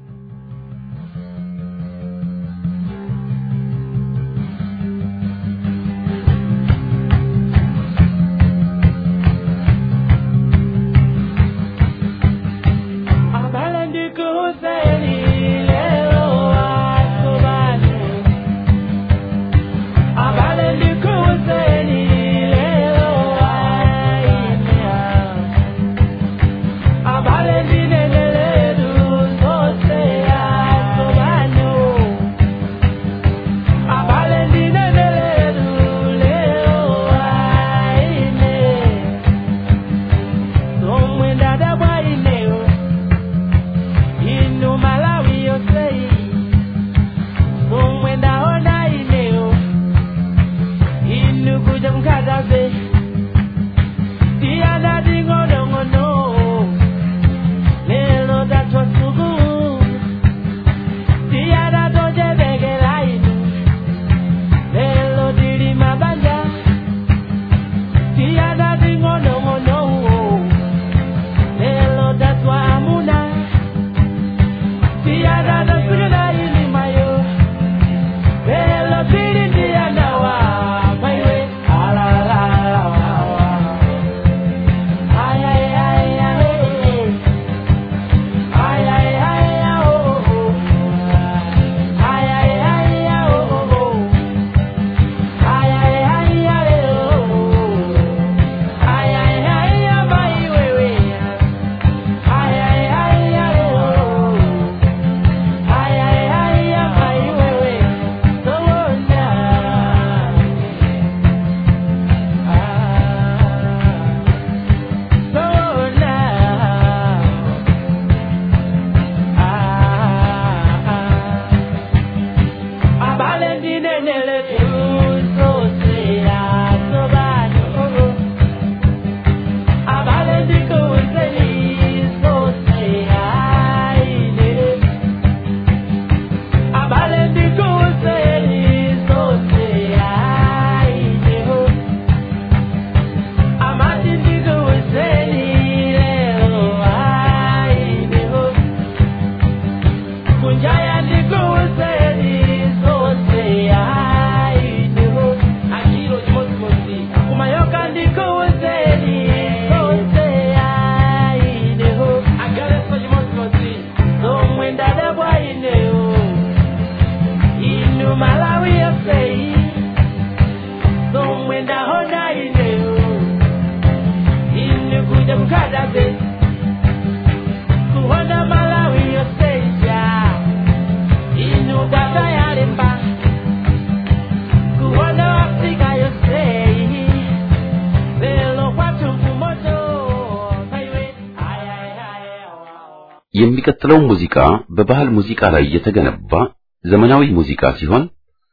የሚቀጥለው ሙዚቃ በባህል ሙዚቃ ላይ የተገነባ ዘመናዊ ሙዚቃ ሲሆን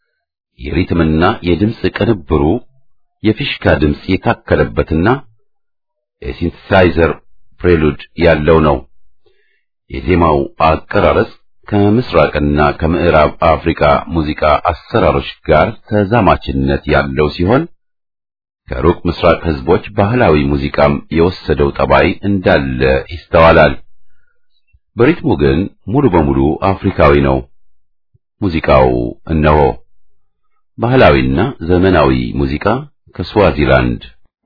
የሪትምና የድምፅ ቅንብሩ የፊሽካ ድምፅ የታከለበትና የሲንተሳይዘር ፕሬሉድ ያለው ነው። የዜማው አቀራረጽ ከምስራቅና ከምዕራብ አፍሪካ ሙዚቃ አሰራሮች ጋር ተዛማችነት ያለው ሲሆን ከሩቅ ምስራቅ ህዝቦች ባህላዊ ሙዚቃም የወሰደው ጠባይ እንዳለ ይስተዋላል። በሪትሙ ግን ሙሉ በሙሉ አፍሪካዊ ነው። ሙዚቃው እነሆ ባህላዊና ዘመናዊ ሙዚቃ ከስዋዚላንድ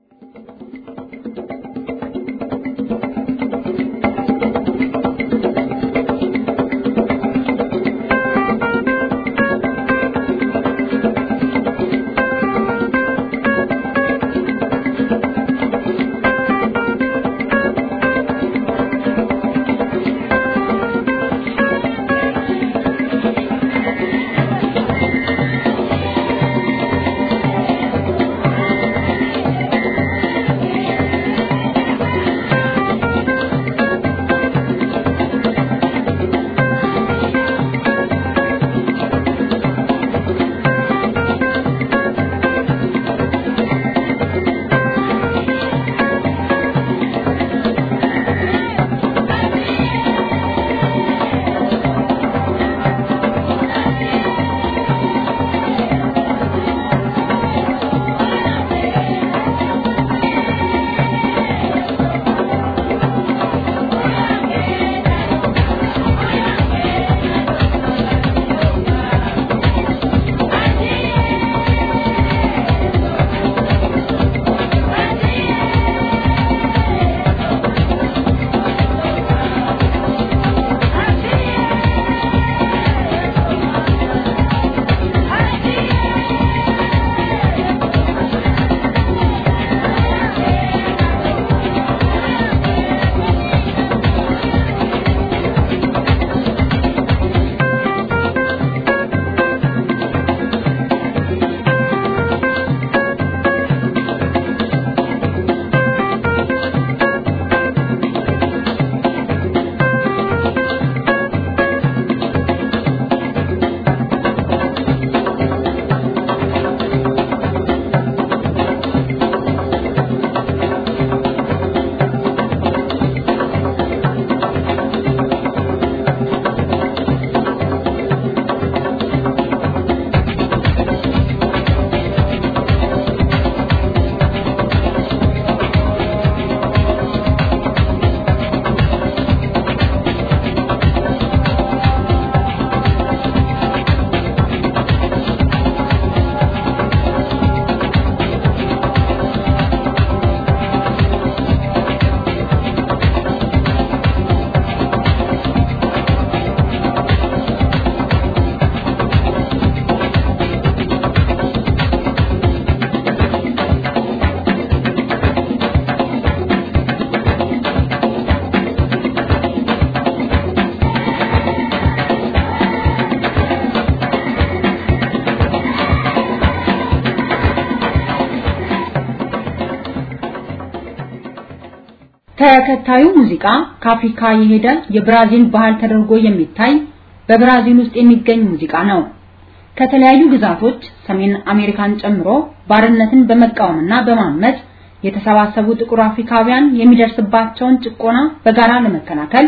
ተከታዩ ሙዚቃ ከአፍሪካ የሄደ የብራዚል ባህል ተደርጎ የሚታይ በብራዚል ውስጥ የሚገኝ ሙዚቃ ነው። ከተለያዩ ግዛቶች ሰሜን አሜሪካን ጨምሮ ባርነትን በመቃወምና በማመጽ የተሰባሰቡ ጥቁር አፍሪካውያን የሚደርስባቸውን ጭቆና በጋራ ለመከላከል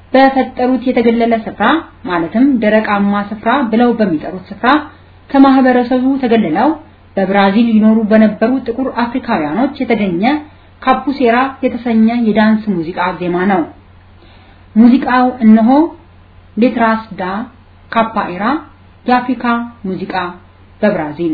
በፈጠሩት የተገለለ ስፍራ ማለትም ደረቃማ ስፍራ ብለው በሚጠሩት ስፍራ ከማህበረሰቡ ተገልለው በብራዚል ይኖሩ በነበሩ ጥቁር አፍሪካውያኖች የተገኘ ካፑሴራ የተሰኘ የዳንስ ሙዚቃ ዜማ ነው። ሙዚቃው እነሆ ሌትራስ ዳ ካፓኤራ የአፍሪካ ሙዚቃ በብራዚል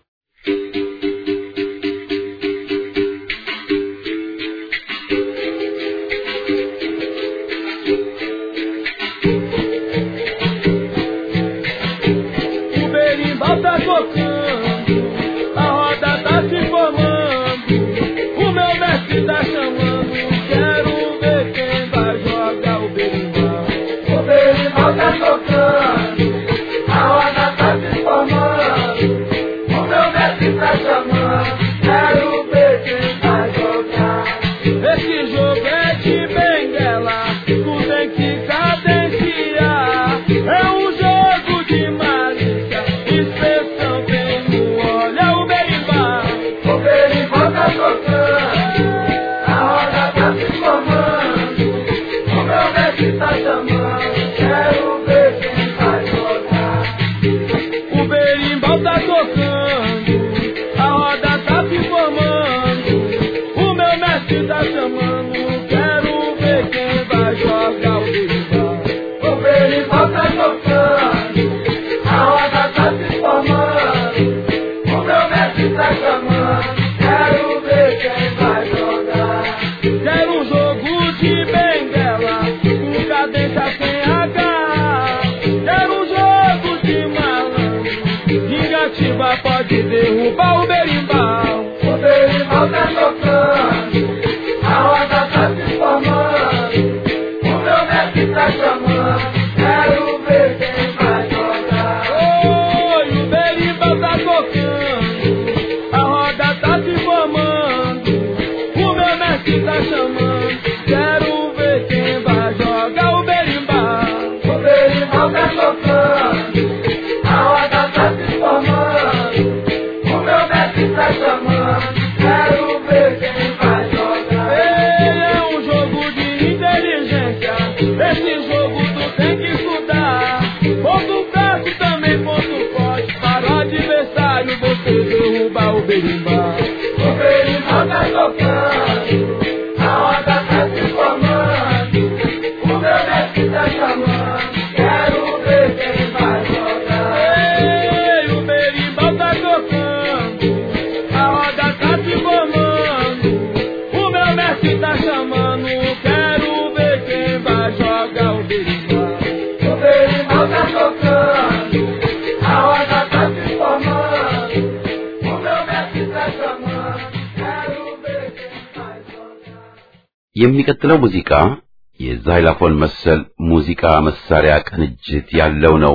O berimbau tá tocando, a roda tá se formando, o meu mestre tá chamando, quero ver quem vai jogar o berimbau. O berimbau tá tocando, a roda tá se formando, o meu mestre tá chamando, quero ver quem vai jogar. Esse jogo é de benguela, tu tem que cadenciar. É um jogo de malícia, expressão tem tá tocando, a roda tá se formando. O meu mestre tá chamando, quero ver quem vai jogar o berimbau. O berimbau tá tocando, a roda tá se formando. O meu mestre tá chamando, quero ver quem vai jogar. Quero um jogo de benguela, com cadência sem agarrar. Quero um jogo de malandro, Vingativa pode derrubar o berimbau. O berimbau tá tocando, a roda tá se formando. O meu mestre tá chamando, quero ver quem vai jogar. Oi, o berimbau tá tocando, a roda tá se formando. O meu mestre tá chamando, quero ver quem vai jogar o berimbau. O berimbau tá tocando, a roda tá se formando. O meu mestre tá chamando, quero ver quem vai jogar. Ei, é um jogo de inteligência, esse jogo tu tem que estudar. Ponto braço também ponto forte, para o adversário você derrubar o berimbau. O berimbau tá tocando, a roda tá se formando. O meu mestre tá chamando, quero ver quem vai jogar. Ei, o berimbau tá tocando, a roda tá se formando. O meu mestre tá chamando, quero ver quem vai jogar o berimbau. O berimbau tá tocando, a roda tá se formando. O meu mestre tá chamando, quero ver quem vai jogar. የሚቀጥለው ሙዚቃ የዛይላፎን መሰል ሙዚቃ መሳሪያ ቅንጅት ያለው ነው።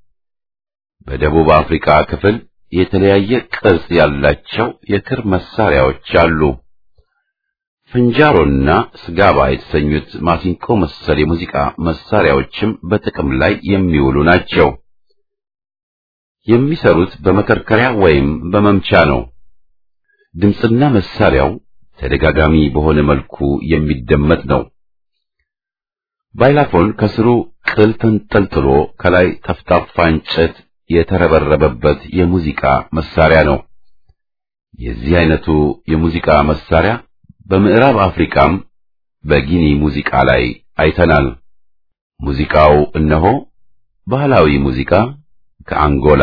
በደቡብ አፍሪካ ክፍል የተለያየ ቅርጽ ያላቸው የክር መሳሪያዎች አሉ። ፍንጃሮና ስጋባ የተሰኙት ማሲንቆ መሰል የሙዚቃ መሳሪያዎችም በጥቅም ላይ የሚውሉ ናቸው። የሚሰሩት በመከርከሪያ ወይም በመምቻ ነው። ድምፅና መሳሪያው ተደጋጋሚ በሆነ መልኩ የሚደመጥ ነው። ባይላፎን ከስሩ ቅል ተንጠልጥሎ ከላይ ጠፍጣፋ እንጨት የተረበረበበት የሙዚቃ መሳሪያ ነው። የዚህ አይነቱ የሙዚቃ መሳሪያ በምዕራብ አፍሪካም በጊኒ ሙዚቃ ላይ አይተናል። ሙዚቃው እነሆ ባህላዊ ሙዚቃ ከአንጎላ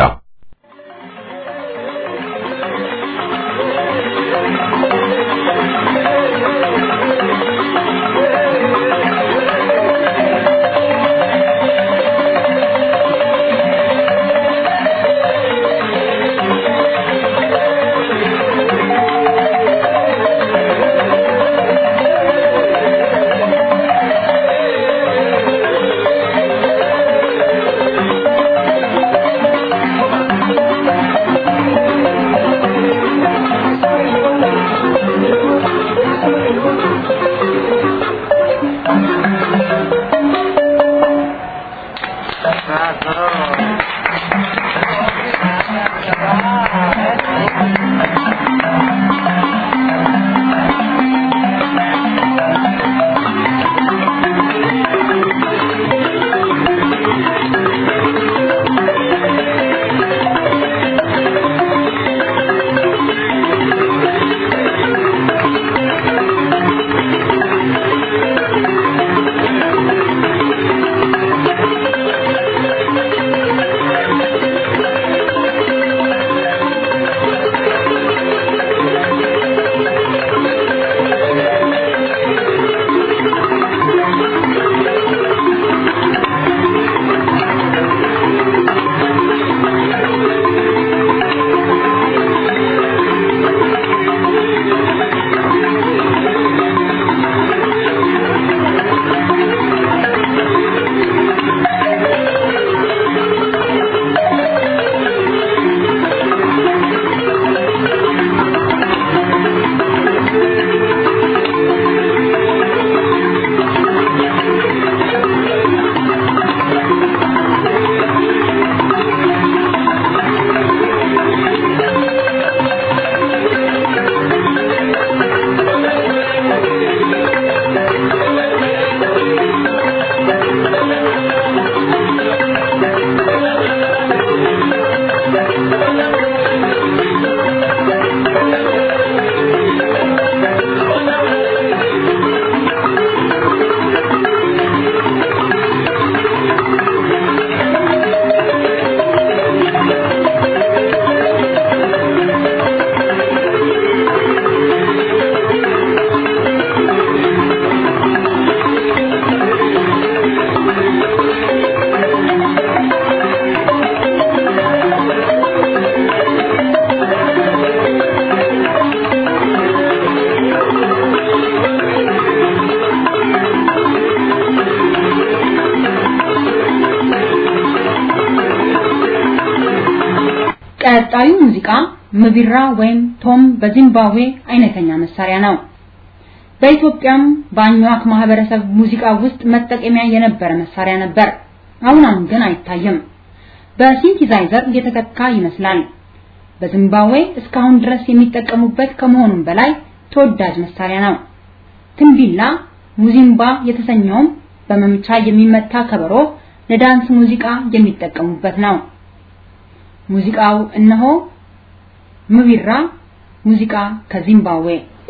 ቀጣዩ ሙዚቃ ምቢራ ወይም ቶም በዚምባብዌ አይነተኛ መሳሪያ ነው። በኢትዮጵያም በአኟክ ማህበረሰብ ሙዚቃ ውስጥ መጠቀሚያ የነበረ መሳሪያ ነበር። አሁን አሁን ግን አይታይም። በሲንቲዛይዘር እየተተካ ይመስላል። በዚምባብዌ እስካሁን ድረስ የሚጠቀሙበት ከመሆኑም በላይ ተወዳጅ መሳሪያ ነው። ትንቢላ ሙዚምባ የተሰኘውም በመምቻ የሚመታ ከበሮ ለዳንስ ሙዚቃ የሚጠቀሙበት ነው። ሙዚቃው እነሆ ምቢራ ሙዚቃ ከዚምባብዌ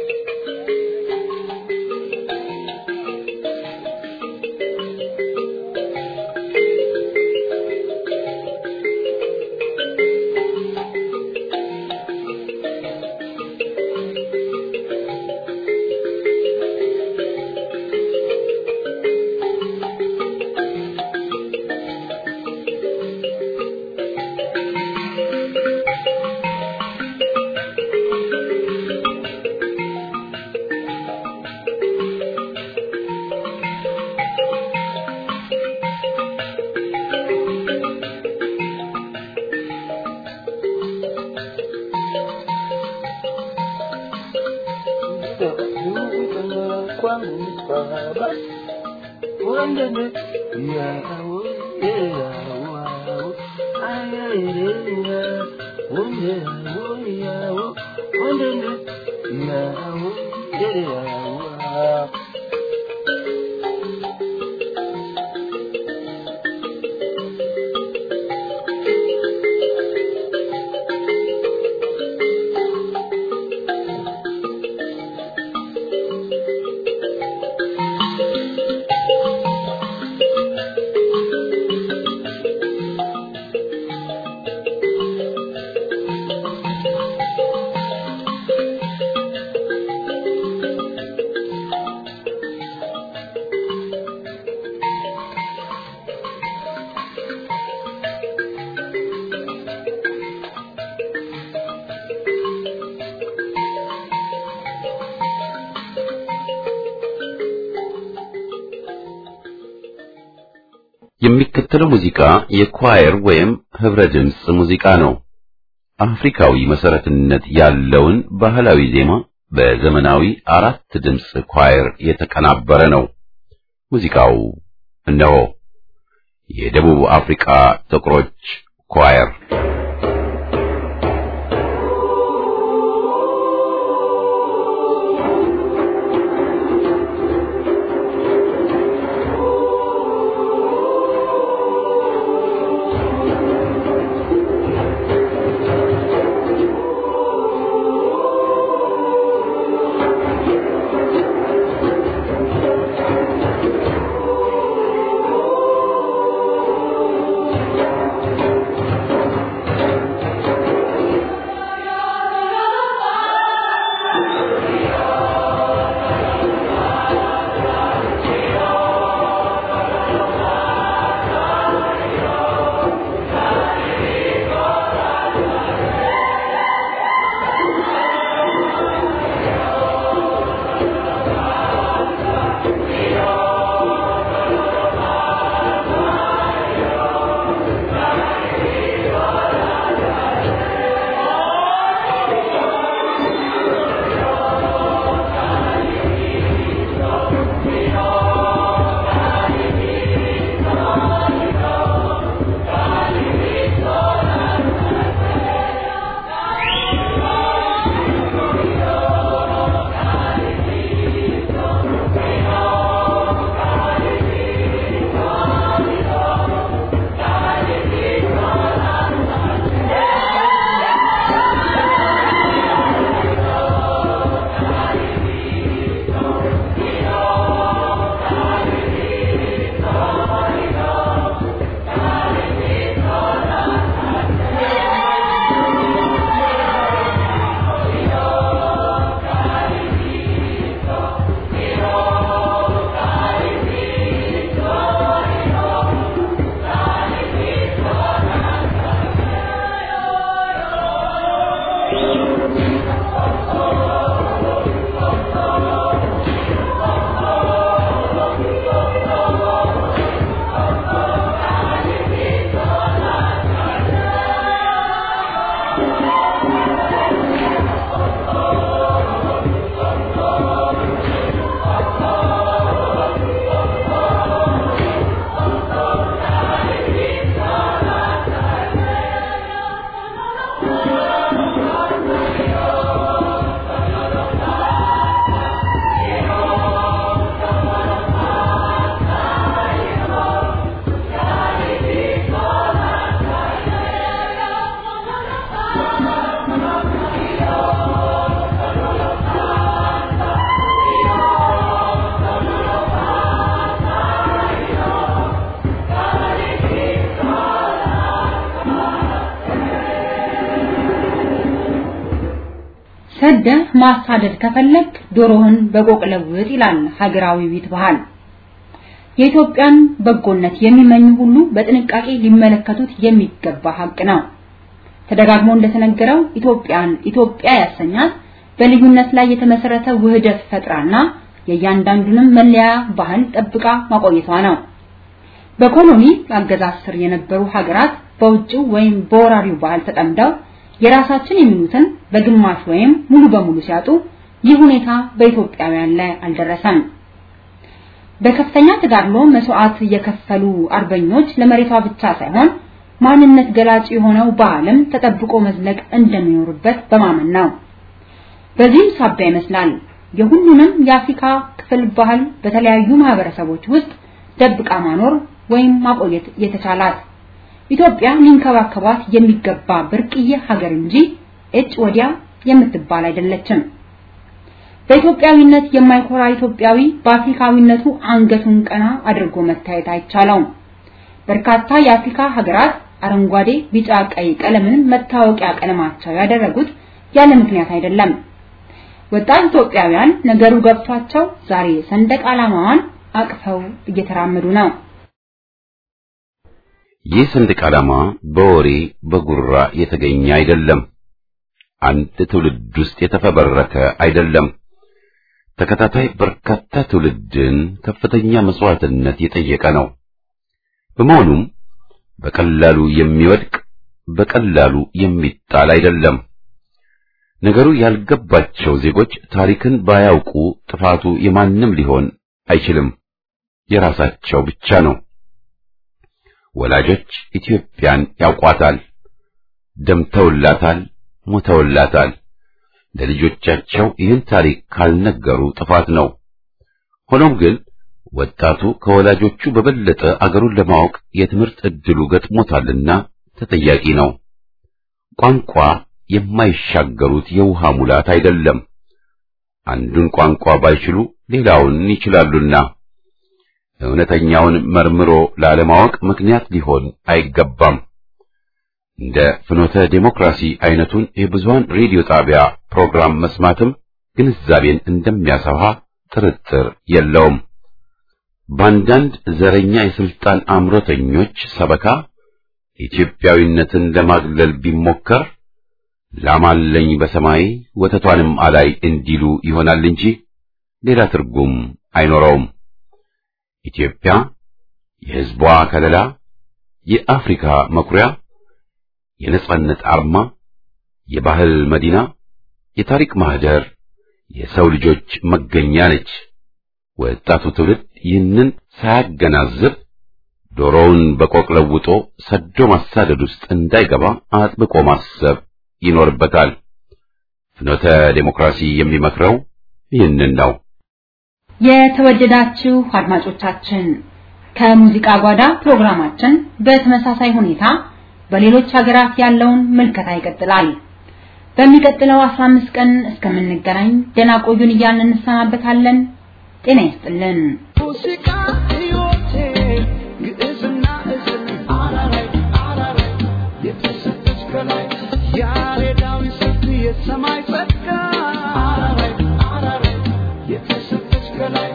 የሚከተለው ሙዚቃ የኳየር ወይም ህብረ ድምፅ ሙዚቃ ነው። አፍሪካዊ መሰረትነት ያለውን ባህላዊ ዜማ በዘመናዊ አራት ድምፅ ኳየር የተቀናበረ ነው። ሙዚቃው እነሆ የደቡብ አፍሪካ ጥቁሮች ኳየር ሰደህ ማሳደድ ከፈለግ ዶሮህን በቆቅ ለውጥ ይላል ሀገራዊ ቤት ባህል። የኢትዮጵያን በጎነት የሚመኙ ሁሉ በጥንቃቄ ሊመለከቱት የሚገባ ሀቅ ነው። ተደጋግሞ እንደተነገረው ኢትዮጵያን ኢትዮጵያ ያሰኛት በልዩነት ላይ የተመሰረተ ውህደት ፈጥራና የእያንዳንዱንም መለያ ባህል ጠብቃ ማቆየቷ ነው። በኮሎኒ አገዛዝ ስር የነበሩ ሀገራት በውጭው ወይም በወራሪው ባህል ተጠምደው የራሳችን የሚሉትን በግማሽ ወይም ሙሉ በሙሉ ሲያጡ ይህ ሁኔታ በኢትዮጵያውያን ላይ አልደረሰም። በከፍተኛ ተጋድሎ መስዋዕት የከፈሉ አርበኞች ለመሬቷ ብቻ ሳይሆን ማንነት ገላጭ የሆነው ባህልም ተጠብቆ መዝለቅ እንደሚኖርበት በማመን ነው። በዚህም ሳቢያ ይመስላል የሁሉንም የአፍሪካ ክፍል ባህል በተለያዩ ማህበረሰቦች ውስጥ ደብቃ ማኖር ወይም ማቆየት የተቻላት። ኢትዮጵያ ሊንከባከባት የሚገባ ብርቅዬ ሀገር እንጂ እጭ ወዲያ የምትባል አይደለችም። በኢትዮጵያዊነት የማይኮራ ኢትዮጵያዊ በአፍሪካዊነቱ አንገቱን ቀና አድርጎ መታየት አይቻለውም። በርካታ የአፍሪካ ሀገራት አረንጓዴ፣ ቢጫ፣ ቀይ ቀለምን መታወቂያ ቀለማቸው ያደረጉት ያለ ምክንያት አይደለም። ወጣት ኢትዮጵያውያን ነገሩ ገብቷቸው ዛሬ ሰንደቅ ዓላማዋን አቅፈው እየተራመዱ ነው። ይህ ሰንደቅ ዓላማ በወሬ በጉራ የተገኘ አይደለም። አንድ ትውልድ ውስጥ የተፈበረከ አይደለም። ተከታታይ በርካታ ትውልድን ከፍተኛ መስዋዕትነት የጠየቀ ነው። በመሆኑም በቀላሉ የሚወድቅ በቀላሉ የሚጣል አይደለም። ነገሩ ያልገባቸው ዜጎች ታሪክን ባያውቁ ጥፋቱ የማንም ሊሆን አይችልም፣ የራሳቸው ብቻ ነው። ወላጆች ኢትዮጵያን ያውቋታል፣ ደምተውላታል፣ ሞተውላታል። ለልጆቻቸው ይህን ታሪክ ካልነገሩ ጥፋት ነው። ሆኖም ግን ወጣቱ ከወላጆቹ በበለጠ አገሩን ለማወቅ የትምህርት ዕድሉ ገጥሞታልና ተጠያቂ ነው። ቋንቋ የማይሻገሩት የውሃ ሙላት አይደለም። አንዱን ቋንቋ ባይችሉ ሌላውን ይችላሉና እውነተኛውን መርምሮ ላለማወቅ ምክንያት ሊሆን አይገባም። እንደ ፍኖተ ዴሞክራሲ አይነቱን የብዙሃን ሬዲዮ ጣቢያ ፕሮግራም መስማትም ግንዛቤን እንደሚያሰፋ ጥርጥር የለውም። በአንዳንድ ዘረኛ የስልጣን አምሮተኞች ሰበካ ኢትዮጵያዊነትን ለማግለል ቢሞከር ላማለኝ በሰማይ ወተቷንም አላይ እንዲሉ ይሆናል እንጂ ሌላ ትርጉም አይኖረውም። ኢትዮጵያ የሕዝቧ ከለላ፣ የአፍሪካ መኩሪያ፣ የነጻነት አርማ፣ የባህል መዲና፣ የታሪክ ማህደር፣ የሰው ልጆች መገኛ ነች። ወጣቱ ትውልድ ይህንን ሳያገናዝብ ዶሮውን በቆቅ ለውጦ ሰዶ ማሳደድ ውስጥ እንዳይገባ አጥብቆ ማሰብ ይኖርበታል። ፍኖተ ዴሞክራሲ የሚመክረው ይህንን ነው። የተወደዳችሁ አድማጮቻችን ከሙዚቃ ጓዳ ፕሮግራማችን በተመሳሳይ ሁኔታ በሌሎች ሀገራት ያለውን ምልከታ ይቀጥላል። በሚቀጥለው 15 ቀን እስከምንገናኝ ደህና ቆዩን እያልን እንሰናበታለን። ጤና ይስጥልን። ሙዚቃ ሕይወቴ ግዕዝና እዝል አራራይ አራራይ የተሰጠች ከላይ ያሬዳዊ ስልት የሰማይ ጸጋ አራራይ አራራይ የተሰጠች ከላይ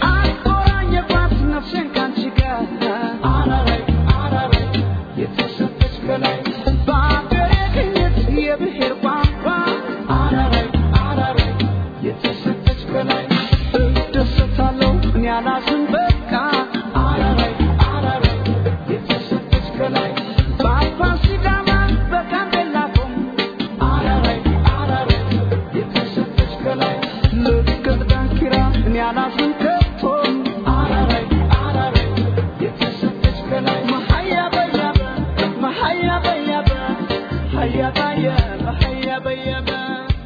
አቆራኘባት ነፍሴን ካንቺ ጋር አራራይ አራራይ የተሰጠች ከላይ በአገሬ ቅኝት የብሔር ቋንቋ አራራይ አራራይ የተሰጠች ከላይ እደሰታለሁ እኔ አላዝን በቃ አራራይ አራራይ የተሰጠች ከላይ በአባ ሲዳማ በጋምቤላ ቶም አራራይ አራራይ የተሰጠች ከላይ ልቅት ዳንኪራ እኔ አላዝን ከቶም አራራይ አራራይ የተሰጠች ከላይ መሀያ በያበ መሀያ በያበ ሀያ ባየ መሀያ በያበ